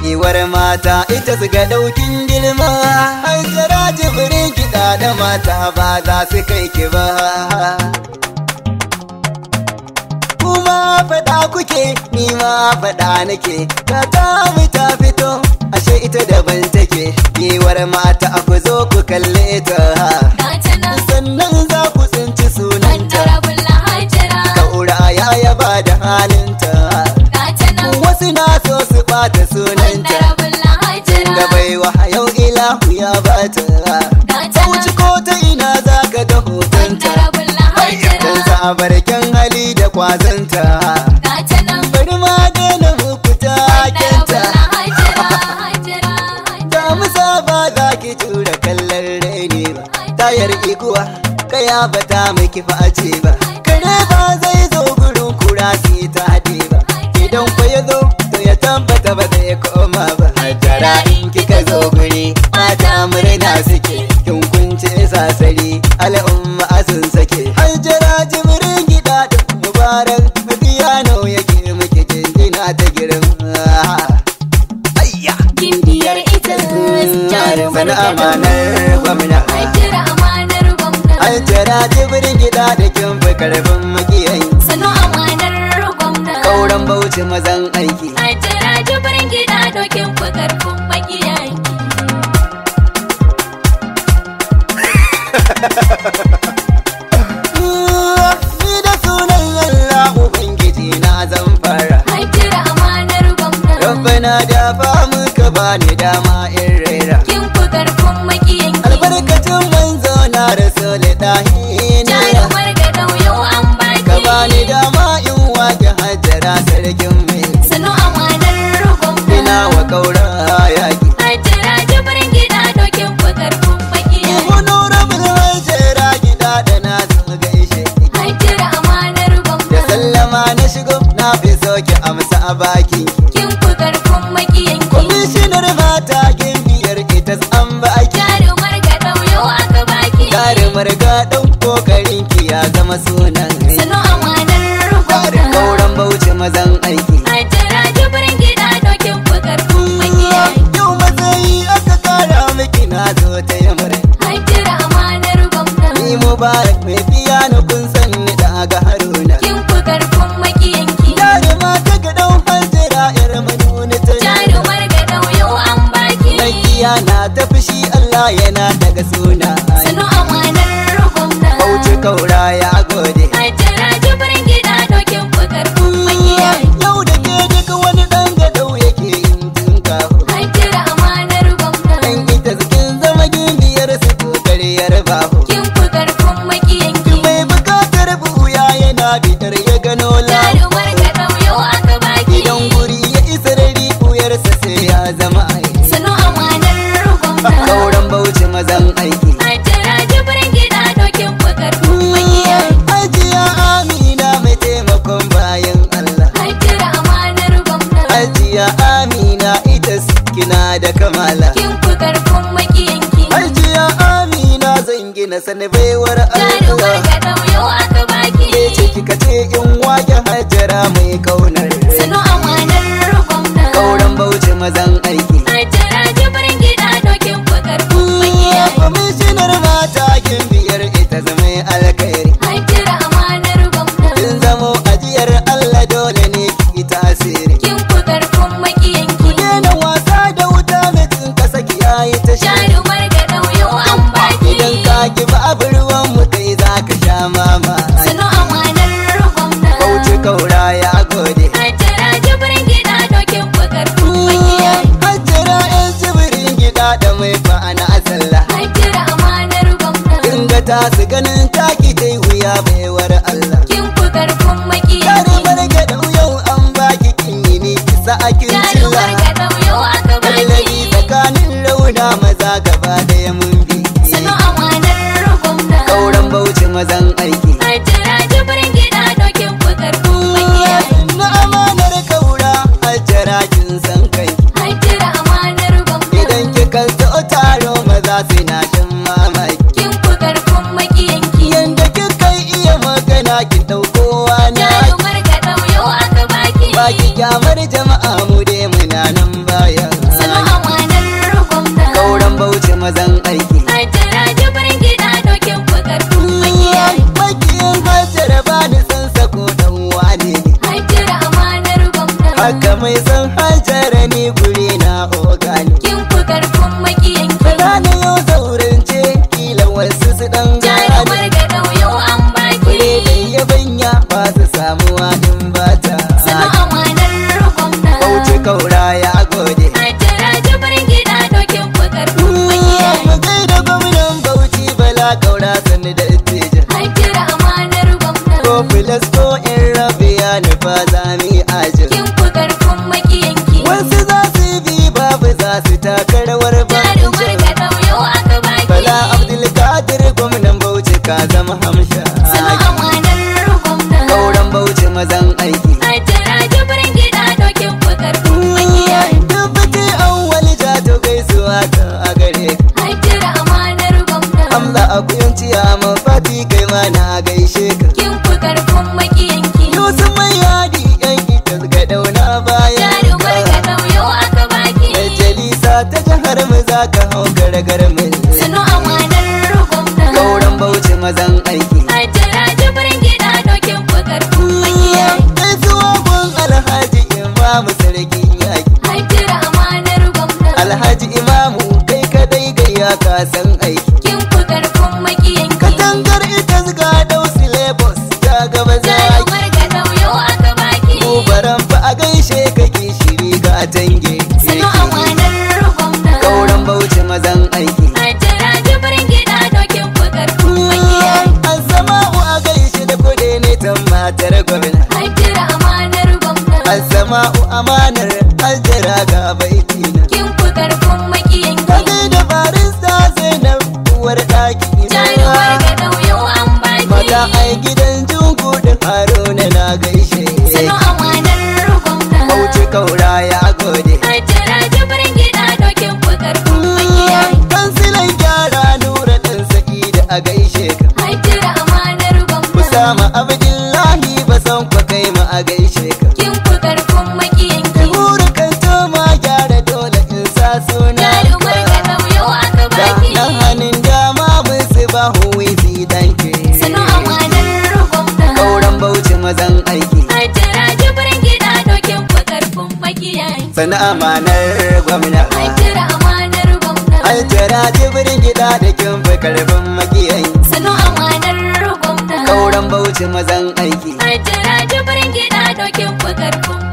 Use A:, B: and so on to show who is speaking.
A: giwar mata ita su ga ɗaukin girma hajjara jibirin kiɗa da mata ba za su kai ki ba kuma faɗa kuke ni ma faɗa nake ta ta mu ta fito ashe ita daban take giwar mata a ku zo ku kalle ta
B: Gata nan
A: sannan za ku tsinci sunanta
B: Honorable Hajara
A: kaura ya yaba da halinta
B: Gata nan
A: wasu na so su bata sunanta
B: Honorable Hajara
A: da baiwa yau ilahu ya bata
B: Gata
A: wuce
B: nan
A: ko ta ina za ka ga hotonta
B: Honorable Hajara
A: dan sabarken hali da kwazanta
B: Gata nan
A: bari ma daina muku takenta
B: Honorable Hajara Hajara
A: ta musa ba za ki tura kallon raini ba tayar iguwa kaya ba ta miki face ba kare ba zai zo gurin kura su yi ta haɗe ba idan kwa ya zo to ya tabbata ba zai koma ba hajjara in kika zo guri mata murna suke kin kunce sasari al'umma sun sake hajjara jimirin gida da mubarak biyano yake muke jinjina ta girma ayya
B: Gindiyar ita jarumar
A: Sana
B: gado
A: amanar gwamna
B: Hajara amanar gwamna
A: An tara jibirin gida da kin fi karfin makiyayi
B: Sanu amanar gwamna
A: Kauran bauchi mazan aiki
B: Hajara jibirin gida dokin fi karfin makiyayi
A: Ni da sunan Allah Ubangiji na zan fara
B: Hajara amanar gwamna
A: Rabbana da fa muka bani dama in rera
B: Kin fi karfin makiyanki
A: Albarkacin manzo na rasul dahi ne
B: Jarumar gado yau an baki
A: Ka bani dama in wake hajjara sarkin mai
B: Sanu amanar gwamna
A: Ina wa kaura yaki
B: Hajara jibirin gida dokin fi karfin makiyayi
A: Honorable hajjara gida da na zo gaishe
B: Hajara amanar
A: Da
B: gwamna
A: sallama na shigo na fi soke amsa a baki
B: Kin fi karfin makiyanki
A: Kwamishinar mata gimbiyar ita an baki
B: Jarumar gado yau aka baki
A: Jarumar gaɗin kokarin ki ya zama sunan
B: Sanu amanar
A: Tsarin
B: gwamna
A: kauran bauchi mazan aiki
B: Hajara jibirin gida dokin fi karfin makiyayi
A: Yau matsayi aka kara miki na zo ta yamar
B: Hajara amanar gwamna
A: Ni mubarak mai biya na kun san ni daga haruna
B: Kin fi karfin makiyanki
A: Jaruma ta gaɗin hajjira yar manuni ta
B: Jarumar gado yau an baki
A: Makiya na ta fushi Allah yana daga suna
B: Sanu amanar gwamna
A: Bauchi kaura ya gode
B: Hajara jibirin gida dokin fi karfin makiyayi
A: Yau da ke duka wani ɗan gadau yake yin tunkaho
B: Hajara amanar gwamna
A: Dan ita zikin zama gimbiyar su kokariyar baho
B: Kin fi karfin makiyanki
A: Mai bukatar buya yana bidar ya gano lahu
B: Jarumar gado yau aka baki
A: Idan guri ya isa rari buyarsa sai ya zama aiki
B: Sanu amanar gwamna
A: Kauran bauchi mazan aiki
B: Hajara jibirin gida dokin fi karfin makiyayi
A: Hajiya Amina mai taimakon bayan Allah
B: Hajara amanar gwamna
A: Hajiya Amina ita kina da kamala
B: Kin fi karfin makiyanki
A: Hajiya Amina zan gina sani baiwar
B: Jarumar
A: Allah
B: gado yau aka baki
A: Ke ce kika ce in wake hajjara mai kaunar
B: Sanu amanar gwamna
A: Kauran bauchi mazan aiki
B: Hajara jibirin gida dokin fi karfin makiyayi
A: Kwamishinar mata kin biyar ita zama alkhairi
B: Hajara amanar gwamna
A: Kin zamo ajiyar Allah dole ne ki tasiri
B: Kin fi karfin makiyanki
A: Daina wasa da wuta mutum ka saki yayi ta shari
B: Jarumar gado yau an baki
A: Idan ka ki babu ruwan mu kai za ka sha mama
B: Sanu amanar gwamna
A: Bauchi kaura ya gode
B: Hajara jibirin gida dokin fi karfin makiyayi
A: Hajjara yan jibirin gida da mai fa'ana sallah
B: Hajara amanar gwamna
A: Kin ga ta su ganin taki ta wuya baiwar Allah
B: Kin fi karfin
A: Yare
B: makiyanki
A: barga da yau an baki kin yi ni kisa a kin cilla
B: Jarumar gado yau aka
A: Kallabi
B: baki
A: tsakanin rauna maza gaba daya mun bi
B: Sanu amanar gwamna
A: Kauran bauchi mazan aiki
B: Hajara jibirin gida dokin fi karfin makiyayi
A: Na amanar kaura hajjara kin san kai
B: Hajara amanar gwamna
A: Idan kika zo taro maza suna shan mamaki
B: Kin fi karfin makiyanki
A: Yanda kika iya magana ki ɗauko wani
B: Jarumar gado yau aka baki
A: Baki kyamar jama'a mu dai muna nan baya ni guri na ogani
B: kin fi karfin makiyanki
A: Rana yau zaurance kila wasu su dan
B: jarumar
A: gane
B: ga ɗauyo an baki
A: Kure da yabanya ba su samuwa in ba ta
B: sanu amanar gwamna
A: Bauchi kaura ya gode
B: a jira jibirin gida dokin fi karfin makiyanki
A: Mu gaida gwamnan Bauchi bala kaura sani da ittijin
B: a jira amanar gwamna
A: Ko filas ko in rabiya nufa zami ajin
B: kin fi karfin makiyanki
A: Wasu za su bi babu za su taka rawar
B: jarumar
A: banjo
B: ga ɗauyo aka baki
A: Bala Abdulkadir gwamnan Bauchi ka zama hamsha
B: sanu amanar gwamna
A: Kauran Bauchi mazan aiki
B: a jira jibirin gida dokin fi karfin makiyanki
A: Dubbati an wani jato gaisuwa ta a gare ka
B: a jira amanar gwamna
A: Hamza a kuyanci a mafati kai ma na gaishe ka
B: kin fi karfin makiyanki
A: Yusuf mai yadi yan itas ga dauna bayan
B: jarumar ga ɗauyo aka baki
A: Majalisa ta jihar mu za ka hau gargar mil
B: sanu amanar gwamna
A: Kauran Bauchi mazan aiki
B: a jira jibirin gida dokin fi karfin makiyanki
A: Gaisuwa gun Alhaji Imamu sarkin yaki
B: a jira amanar gwamna
A: Alhaji Imamu kai kadai gayya ka san aiki
B: kin fi karfin makiyanki
A: Katangar ita ga dausi Lagos ta gaba zaki
B: jarumar ga ɗauyo aka baki
A: Kubaran fa a gaishe kake shiri ga tange
B: sanu amanar gwamna
A: Kauran Bauchi mazan aiki
B: a jira jibirin gida dokin fi karfin makiyanki
A: Assama'u a gaishe da kuɗi ne ta matar gwamna
B: a jira amanar gwamna
A: Assama'u amanar aljira ga baitina
B: kin fi karfin makiyanki
A: Kagai da barista Zainab uwar ɗaki
B: jarumar ga ɗauyo an baki
A: Mata ai gidan jungu da Haruna na gaishe
B: sanu amanar gwamna
A: Bauchi kaura ya gode
B: a jira jibirin gida dokin fi karfin makiyanki
A: Kansilan gyara nura ɗan sa'ida a gaishe ka
B: a jira amanar gwamna
A: Usama Abdullahi ba san kwa kai ma a gaishe ka
B: kin fi karfin makiyanki
A: Buru kan ma gyara dole in sa suna
B: jarumar ga ɗauyo aka
A: Ga
B: baki
A: ɗan hannun dama mun su ba huwi danke
B: sanu amanar gwamna
A: Kauran Bauchi mazan aiki
B: a jira jibirin gida dokin fi karfin makiyanki
A: Sana amanar gwamna
B: a jira amanar gwamna
A: Aljara jibirin gida da kin fi karfin makiyayi
B: sanu amanar gwamna
A: Kauran Bauchi mazan aiki
B: a jira jibirin gida dokin fi karfin